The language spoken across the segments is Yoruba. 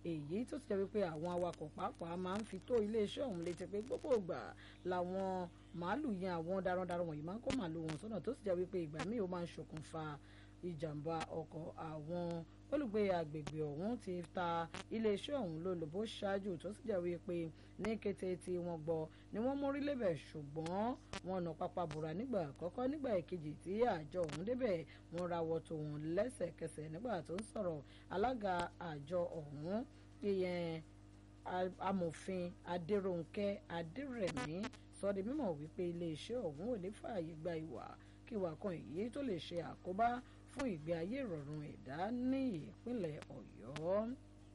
èyí tó ti jẹ́ wípé àwọn awakọ̀ pàápàá máa ń fi tó iléeṣẹ́ ọ̀hún létí pé gbogbo ìgbà làwọn màálù yẹn àwọn darandaran wọ̀nyí máa ń kó màálù wọn sọ́nà tó sì jẹ́ wípé ìgbà míì ó máa ń ṣokùnfà ìjàmbá ọkọ̀ àwọn olùgbé agbègbè ọ̀hún ti ta iléeṣẹ́ ọ̀hún lólobó ṣáájú tó sì jẹ́ wípé ní kété tí wọ́n gbọ́ ni wọ́n mórí lébẹ̀ ṣùgbọ́n wọn nà pápá bùrà nígbà àkọ́kọ́ nígbà ìkejì tí àjọ ọ̀hún débẹ̀ wọ́n rawọ́ tó wọn lẹ́sẹ̀kẹsẹ̀ nígbà tó ń sọ̀rọ̀ alága àjọ ọ̀hún ìyẹn amòfin adéròǹkẹ́ adérẹ̀mí sọ di mímọ̀ wípé iléeṣẹ́ ọ̀hún ò ní fààyè gba ìwà kíwà kan èyí tó lè ṣe àkóbá fún ìgbé ayé ìrọ̀rùn ẹ̀dá ní ìpínlẹ̀ ọ̀yọ́.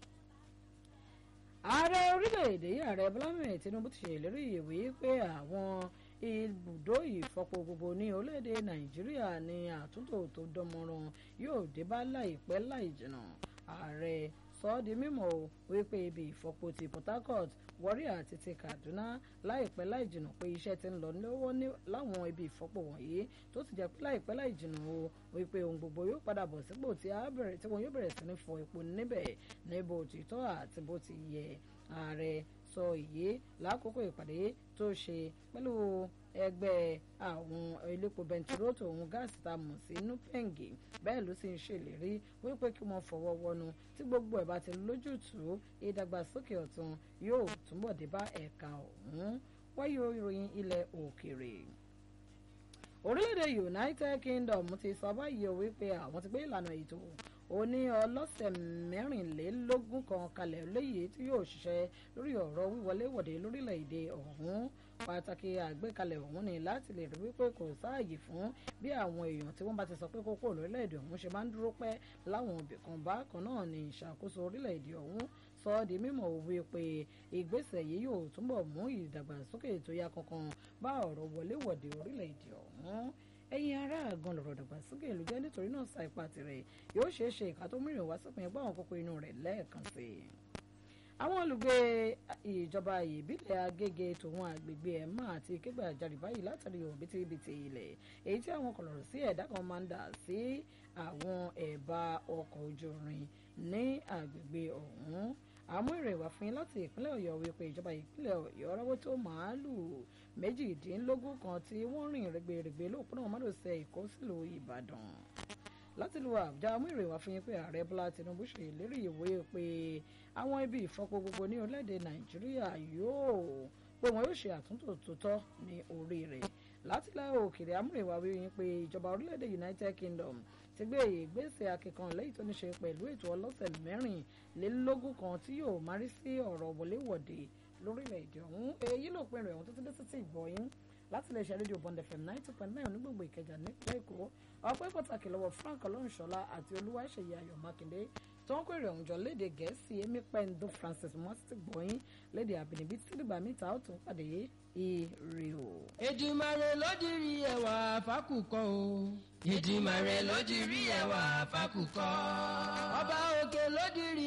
ààrẹ orílẹ̀-èdè yìí ààrẹ bọ́lá mẹ́rin tinubu ti ṣèlérí ìwé pé àwọn ibùdó ìfọpo gbogbo ní orílẹ̀-èdè nàìjíríà ní àtúntò tó dánmọ́rán yóò dé bá láìpẹ́ láì jìnnà ààrẹ sọ ọ́ di mímọ̀ o wípé ibi ìfọpo ti port harcourt warri àti ti kaduna láìpẹ́ láì jìnnà pé iṣẹ́ ti ń lọ lọ́wọ́ láwọn ibi ìfọpo wọ̀nyí tó sì jẹ́ pé láìpẹ́ láì jìnnà o wípé ohun gbogbo yóò padà bọ̀ sípò tí wọn yóò bẹ̀rẹ̀ sí ní fọ epo níbẹ̀ níbo títọ́ àti bó ti yẹ ààrẹ sọ èyí lákòókò ìpàdé tó ṣe pẹ̀lú ẹgbẹ́ àwọn elépo bẹntiró tòun gáàsì tá a mọ̀ sí nupengi bẹ́ẹ̀ ló sì ń ṣèlérí wípé kí wọ́n fọwọ́ wọnú tí gbogbo ẹ̀ bá ti lójútùú ìdàgbàsókè ọ̀tun yóò túbọ̀ dé bá ẹ̀ka ọ̀hún wáyé ìròyìn ilẹ̀ òkèèrè orílẹ̀-èdè united kingdom ti sọ báyìí o wípé àwọn ti gbé ìlànà ètò òní ọlọ́sẹ̀ mẹ́rìnlélógún kan kalẹ̀ léyìí tí yóò ṣiṣẹ́ lórí ọ̀rọ̀ wíwọléwọ̀de lórílẹ̀‐èdè ọ̀hún pàtàkì àgbékalẹ̀ ọ̀hún ni láti lè rí wípé kò sáàyè fún bí àwọn èèyàn tí wọ́n bá ti sọ pé kókó lórílẹ̀‐èdè ọ̀hún ṣe máa ń dúró pẹ́ láwọn ibìkan bákan náà ni ìṣàkóso orílẹ̀‐èdè ọ̀hún sọ ọ́ di mímọ̀ òwe pé ìgbésẹ̀ yìí yóò túbọ̀ mú ìdàgbàsókè tó yá kankan bá ọ̀rọ̀ wọléwọ̀de orílẹ̀‐èdè ọ̀hún ẹ̀yin ará àgàn lọ̀rọ̀ dàgbàsókè ìlú jẹ́ nítorí náà sa ipa tirẹ̀ yóò ṣeé ṣe ìka tó mìíràn wá sópin ẹgbẹ́ àwọn kókó inú rẹ̀ lẹ́ẹ̀kan sí i. àwọn olùgbé ìjọba ìbílẹ̀ agége tòun àgbègbè ẹ̀má àti kégbà àjàrì báyìí látàrí òbítíbitì ilẹ̀ èyí tí àwọn kọlọ̀rọ̀ sí ẹ̀dá kan máa ń dà sí àwọn ẹ̀bá ọkọ̀ ojú irin ní àgbègbè ọ̀hún àmú èrè wá fún yín láti ìpínlẹ̀ ọ̀yọ́ wípé ìjọba ìpínlẹ̀ ọ̀yọ́ rọ́wọ́ tó màálù méjìdínlógún kan tí wọ́n rìn rẹ̀gbẹ̀rẹ̀gbẹ̀ lóòpọ̀nà mọ́dọ̀sẹ̀ èkó sílùú ìbàdàn láti lu àbújá àmú èrè wá fún yín pé ààrẹ bọ́lá tinubu ṣe ìlérí ìwé pé àwọn ibi ìfọpo gbogbo ní orílẹ̀-èdè nàìjíríà yóò pé wọn yóò ṣe àtúntò tó tọ́ ní orí rẹ̀ láti ilẹ̀ òkèèrè àmú èrè wá wí yín pé ìjọba orílẹ̀-èdè united kingdom ti gbé ìgbésẹ̀ akẹ́kọ̀ọ́ lẹ́yìn tó ní ṣe pẹ̀lú ètò ọlọ́sẹ̀ mẹ́rìnlélógún kan tí yóò márí sí ọ̀rọ̀ wọléwọ̀de lórílẹ̀‐èdè ọ̀hún èyí ló pinnu ẹ̀hún tó ti dé sí ti ìgbọ̀yìn láti lè ṣe rédíò bond fm ninety point nine onígbòǹgbò ìkẹjà nípínlẹ̀ èkó ọpẹ́ pàtàkì lọ́wọ́ frank ọlọ́runṣọlá àti olúwaṣeyẹ ayọ̀ mákindé tó ń kórè ọ̀hún jọ léde gẹ̀ẹ́sì èmi pẹ́ńdó francis mọ́tì gbọ̀yìn léde àbínibí tí dìgbà mìta ó tún pàdé ire o. Èdùmàrè ló dirí ẹwà fákùkọ o. Èdùmàrè ló dirí ẹwà fákùkọ. Ọba òkè ló dirí